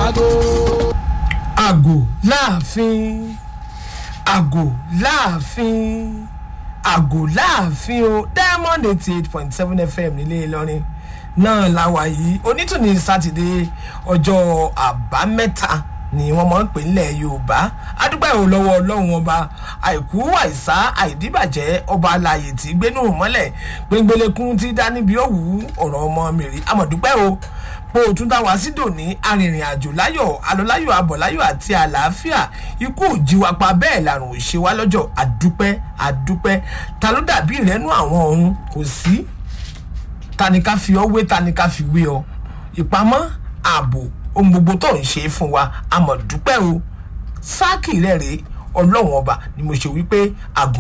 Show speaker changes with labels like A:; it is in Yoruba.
A: àgò.
B: àgò láàfin àgò láàfin àgò láàfin o diamond eighty eight point seven fm nílé ìlọrin náà la wà yìí onítùní sátidé ọjọ́ àbámẹ́ta ni wọ́n máa ń pè nílẹ̀ yorùbá adúgbò ìhò lọ́wọ́ ọlọ́run ọba àìkú àìsá àìdíbàjẹ́ ọba alààyè tí gbénú mọ́lẹ̀ gbẹngbẹlẹ́kún ti dá níbi òwú ọ̀rọ̀ ọmọ mèrè amọ̀dúpẹ́ o bó o tún dá wá sí dòní arìnrìn àjò láyọ̀ alọ́láyọ̀ abọ̀láyọ̀ àti àlàáfíà ikú òjìwapa bẹ́ẹ̀ làrùn òṣè wá lọ́jọ́ àdúpẹ́ àdúpẹ́ ta ló dàbí ìrẹ́nu àwọn ọ̀run kò sí ta ni ká fi ọ wé ta ni ká fi wé ọ ìpamọ́ ààbò ohun gbogbo tó ń ṣe fún wa àmọ̀ dúpẹ́ o sáàkì rẹ̀ rèé ọlọ́run ọba ni mo ṣe wípé àgò